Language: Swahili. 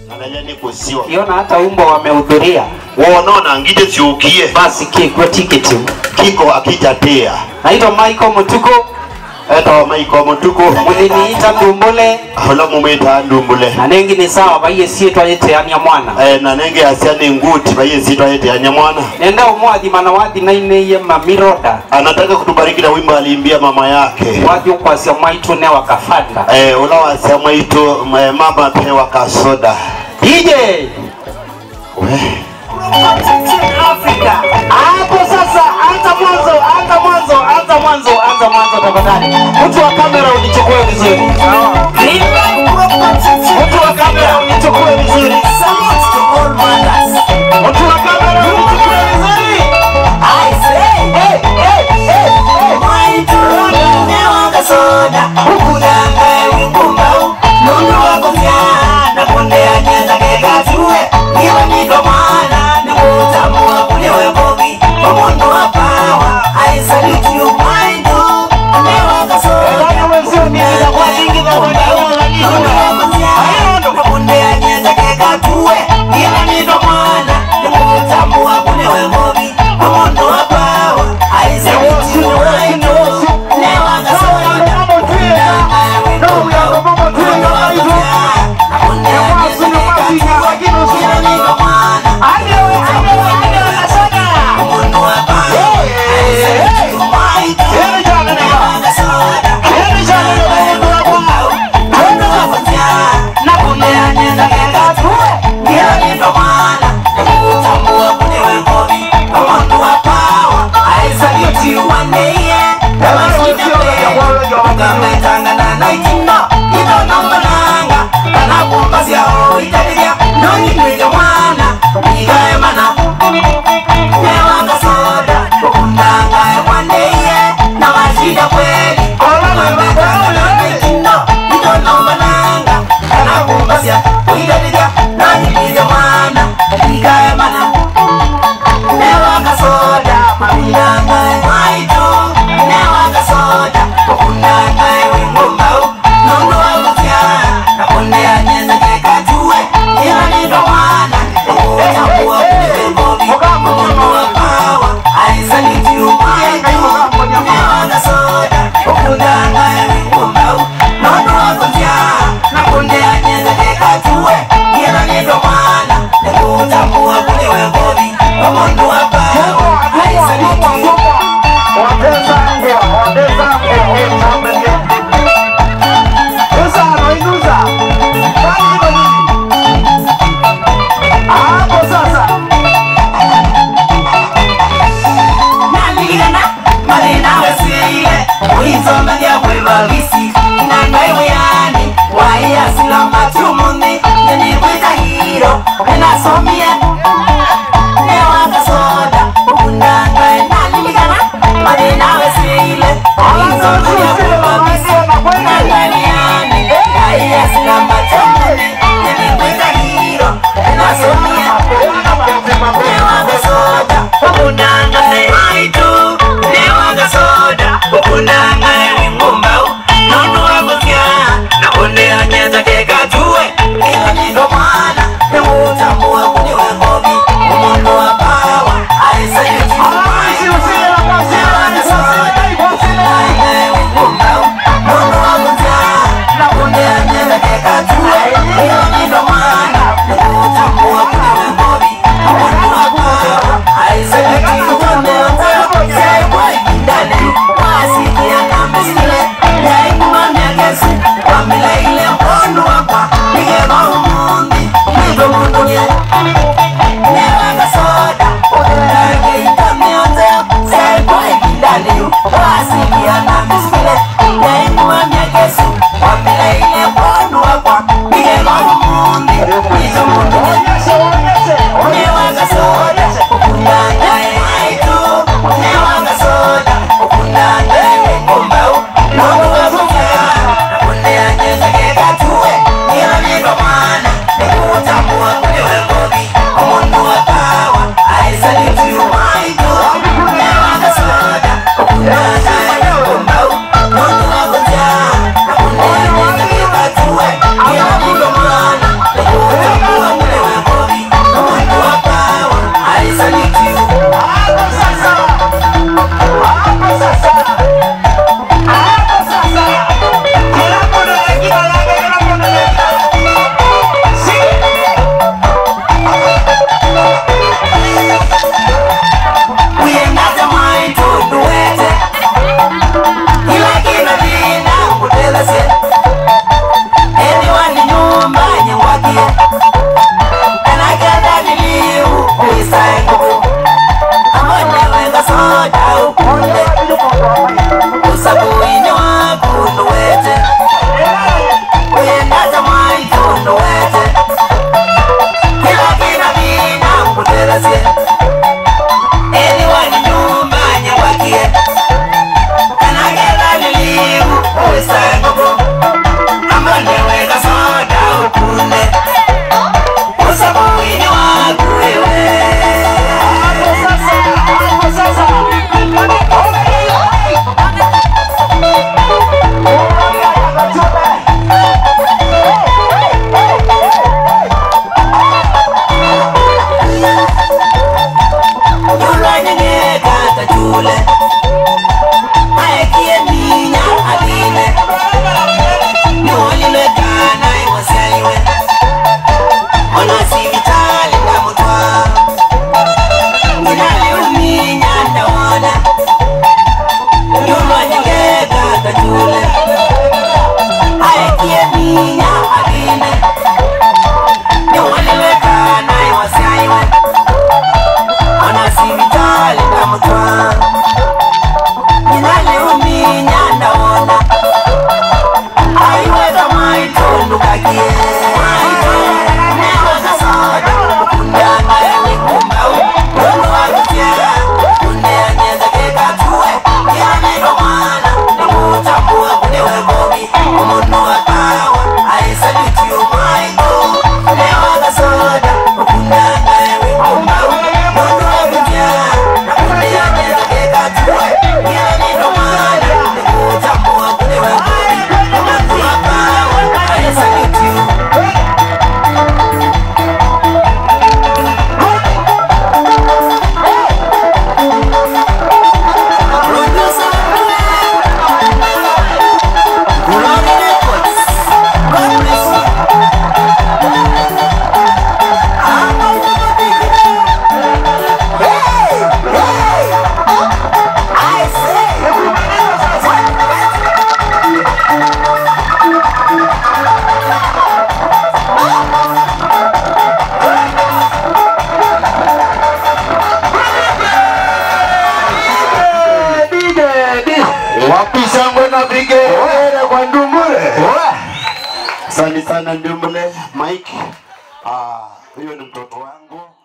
anayani kusio kiona hata umbo wamehudhuria wonona ngite siukie basi kigwe tiketi kiko akijatia naitwa Michael Mutuku eta maiko mutuku muliniita ndumbule hola mumita ndumbule na nengi ni sawa baiye sie twayeteania mwana eh, na nenge asiani nguti baye sitwa yete anyamwana nenda umwathi mana wathi naineiye mamiroda anataka kutubariki na wimbo aliimbia mama yake wathi ukwasya mwaitu ne wakafanda eh, ula wasema itu eh, mama pewa kasoda DJ we Africa hapo sasa anza mwanzo anza mwanzo anza mwanzo anza mwanzo tafadhali mtu wa kamera unichukue vizuri mtu wa kamera unichukue vizuri mtu wa kamera unichukue vizuri hey, hey, hey, hey. Elana wenzio ni inakuwa nyingi na wanaona nini? Hayo ndo. shangwe na vigelegele kwa Ndumbule. Asante sana Ndumbule Mike. Ah, huyo ni mtoto wangu